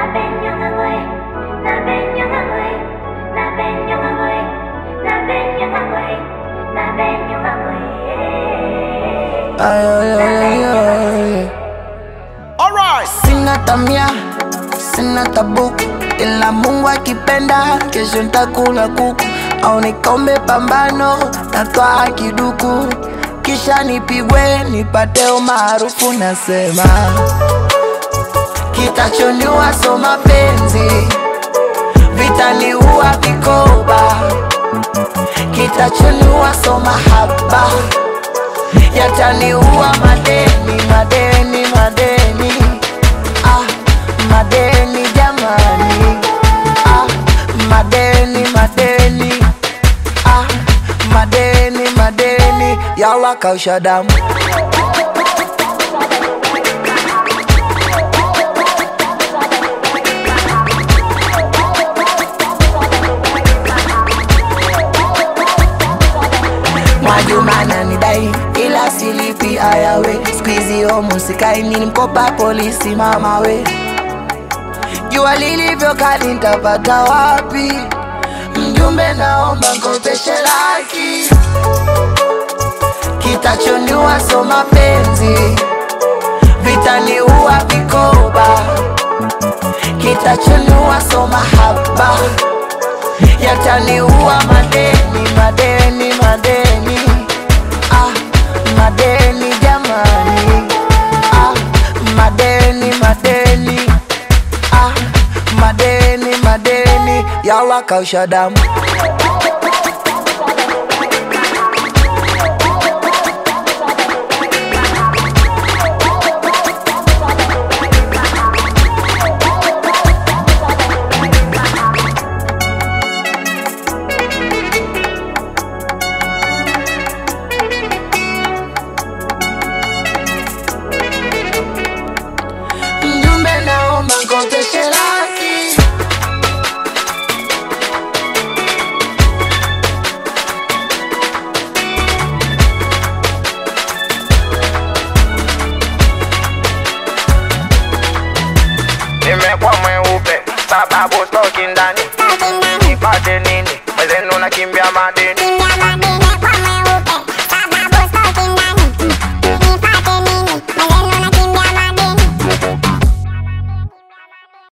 Ay, ay, ay, ay, ay. Alright. Sina tamia, sina tabu, ila Mungu akipenda, kesho ntakula kuku au nikombe pambano, natwaa kiduku, kisha nipigwe nipate umaarufu. Nasema kitachoniua so mapenzi, vitaniua vikoba, kitachoniua so mahaba yataniua madeni, madeni, madeni, ah, madeni jamani, ah, madeni, madeni, ah, madeni, madeni, yalla kausha damu. Mwajuma ananidai ila silipi ayawe, squeezy homo sikai nini mkopa polisi mama we, jua lilivyo kali nitapata wapi? Mjumbe naomba nkopeshe laki, kitachoniua so mapenzi, vitaniua vikoba, kitachoniua so mahaba yataniua madeni, madeni, madeni, ah, madeni jamani, ah, madeni, madeni, ah, madeni, madeni, yalla kausha damu. Mjumbe naomba nkopeshe laki Nimekuwa mweupe sababu toki ndani